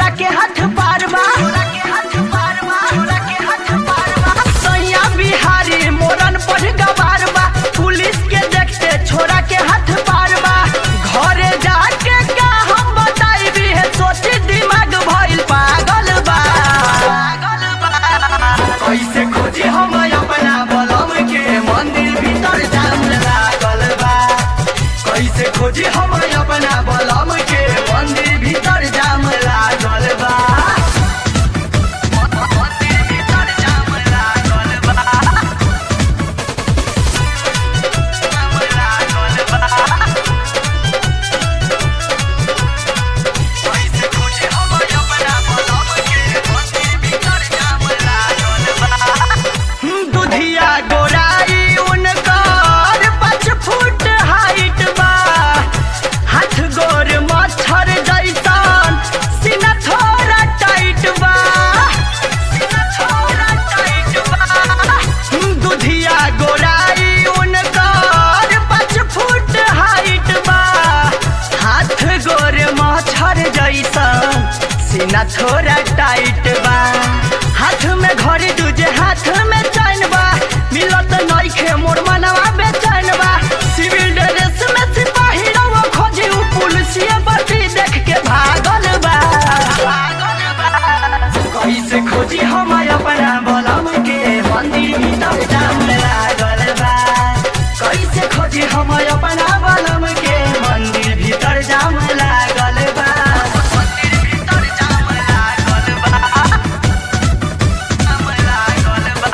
छोरा के हाथ पारवा छोरा के हाथ पारवा छोरा के हाथ पारवा सैया बिहारी मोरन पर गवारवा पुलिस के देखते छोरा के हाथ पारवा घरे जाके का हम बताई भी है सोची दिमाग भइल पागल बा पागल बा कैसे खोजी हम अपना बलम के मंदिर भीतर जाम लागल बा कैसे खोजी हम अपना बलम के मंदिर भीतर जाम लागल बा मंदिर भीतर जाम लागल बा जाम लागल बा कैसे खोजी हम अपना बलम के मंदिर भीतर जाम लागल बा दुधिया गोराई उनकर पाँच फुट हाइट बा हाथ गोर मच्छर जैसन सीना थोड़ा टाइट बा सीना थोड़ा टाइट बा दुधिया गोराई उनकर पाँच फुट हाइट बा हाथ गोर मच्छर जैसन सीना थोड़ा टाइट बा हाथ में घड़ी दूजे हाथ में चैन बा मिलत नइखे मोर मनवा बेचैन बा सिविल ड्रेस में सिपाही रवा खोजी उ पुलिसिया बटी देख के भागल बा भागल बा कैसे खोजी हम अपना बलम के मंदिर भीतर जाम लागल बा कैसे खोजी हम अपना बलम के मंदिर भीतर जाम लागल बा मंदिर भीतर जाम लागल बा जाम लागल बा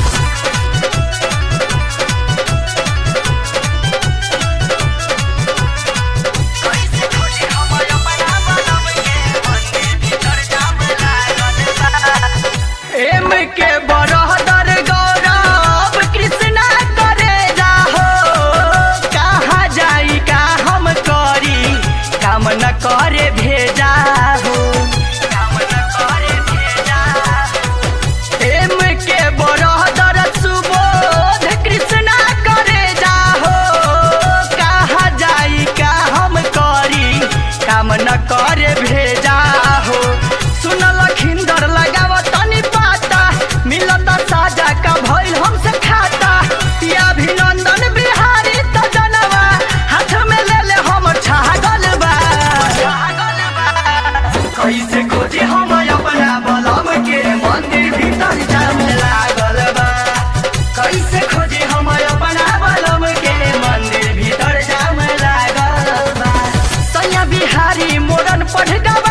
कैसे खोजी हम अपना बलम के मंदिर भीतर जाम लागल बा एम के बरहदर गौरव कृष्णा करे जाहो कहाँ जाई का हम करी काम न करे भेजा हो काम न करे भेजा एम के बरहदर सुबोध कृष्णा करे जाहो कहाँ जाई का हम करी काम न करे भेजा हो सुनल खिंदर लगाव तनी पाता मिलत साजा का भइल हमसे खाता या अभिनंदन बिहारी त जनवा हाथ में ले ले हम छागल बा छागल बा कैसे खोजी हम अपना बलम के मंदिर भीतर जाम लागल बा कैसे खोजी हम अपना बलम के मंदिर भीतर जाम लागल बा सैया बिहारी मोरन पढ़ गवा